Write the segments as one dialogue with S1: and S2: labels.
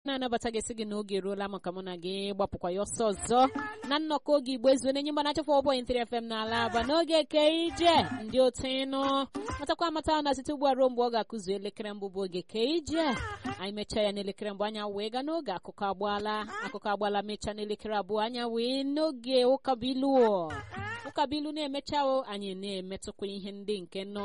S1: na-anabata gị sị gị n'oge eruola maka mụ na gị gbapụkwa ya ọsọ ọzọ na nnọkọ oge igbo ezuo na-enye mgbana chefọ ọbọnyị ntiri fm n'ala aba n'oge ke ije ndị otu ịnụ matakwa amata na site ugbu a ruo mgbe ọ ga-akụzu elekere mbụ bụ oge ke ije anyị mechaa ya n'elekere mbụ anya wee gaa n'oge akụkọ agbaala akụkọ agbaala mechaa n'elekere abụọ anya wee n'oge ụkabilu ụkabilu na-emecha anyị na-emetụkwa ihe ndị nke nọ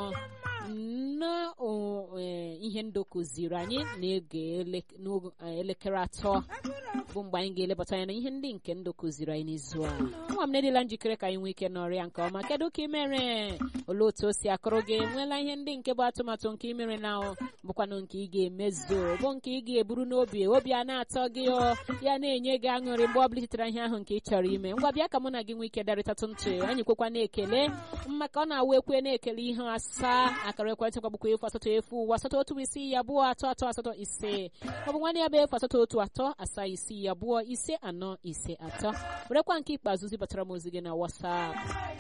S1: n'ihe ndụ kụziri anyị na-ege elekere atọ bụ mgbe anyị ga-elebata anya na ihe ndị nke ndụ kụziri anyị n'izu a nwa m na-edila njikere ka anyị nwee ike n'ọrịa nke ọma kedu ka ị mere olee otu o si akụrụ gị enweela ihe ndị nke bụ atụmatụ nke ị mere na bụkwanụ nke ị ga-emezu bụ nke ị ga-eburu n'obi obi a na-atọ gị ya na-enye gị aṅụrị mgbe ọ bụlitetara ihe ahụ nke ị chọrọ ime ngwa bịa ka mụ na gị nwee ike darịtatụ ntị anyị kwekwa na-ekele maka ọ na-awụ ekwe na-ekele ihe asaa akara ekwentị gbagbukwa efu asatọ efu ụwa asatọ otu isii ya abụọ atọ atọ asatọ ise ọ bụ nwanne ya bụ efu asatọ otu atọ asaa isii ya abụọ ise anọ ise atọ werekwa nke ikpeazụ zibatara m ozi gị na wasap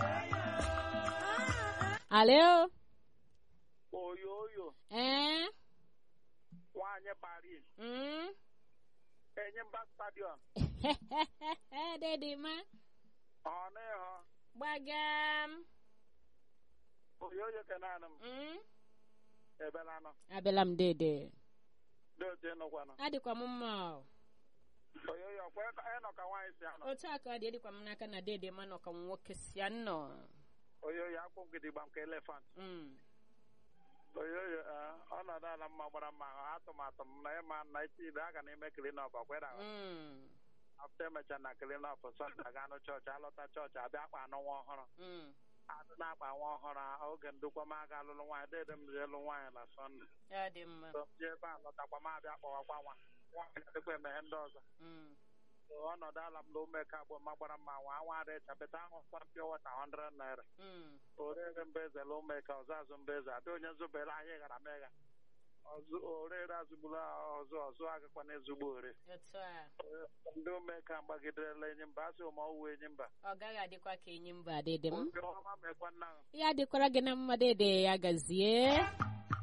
S1: alo
S2: oyo oyo
S1: ee
S2: nwanyị Paris
S1: mm?
S2: enye mba stadiọm
S1: dedima
S2: ọ nịhọ
S1: gbagam
S2: oyo oyo kenanụ m
S1: mm?
S2: ebelanụ
S1: abịala m dede
S2: dị otu ịnụkwanụ
S1: adịkwa m mma o.
S2: oyo oyo kwe ka ịnọ ka nwaanyị si anọ
S1: otu a ka ọ dị edịkwa m n'aka na dede ma nọ ka nwoke si anọ
S2: oyo oyo akwụ gidigba nke elefant
S1: Mm.
S2: oyo oyo eh, ọnọdụ ala mma gbara mma ahụ atụmatụ m na ịma na iti ide aga n'ime klinọp ọkwera
S1: Mm.
S2: afta emecha na klinọp sọnde aga anụ chọọchị alọta chọọchị abịa akpa anụ nwa ọhụrụ
S1: Mm.
S2: adị na-akpa nwa ọhụrụ a, oge ndụkwa m aga alụlụ nwaanyị dede m ji elu nwaanyị na sọnde
S1: ya dị mma
S2: so m ji ebe a lọtakwa m abịa kpọwakwa nwa nwaanyị adịkwa emeghe ndị ọzọ
S1: Mm.
S2: So, ọnọdụ ala m na umeka agbụ ma gbara mma nwa nwa ada echapụta ahụ pịa wata 100 naira
S1: Mm.
S2: orere mbeze la umeka ọzọ azụ mbeze adị onye zụbere ahịa ghara megha ọzụ orere azụgburu ọzọ ọzọ agakwa na ezugbo ore
S1: otu a
S2: ndị umeka gbagiderela enyi mba asị ma ọwụ enyi mba
S1: ọ gaghị adịkwa ka enyi mba dede m
S2: obi ọma mekwa nna ahụ
S1: ya dịkwara gị na mma dede ya gazie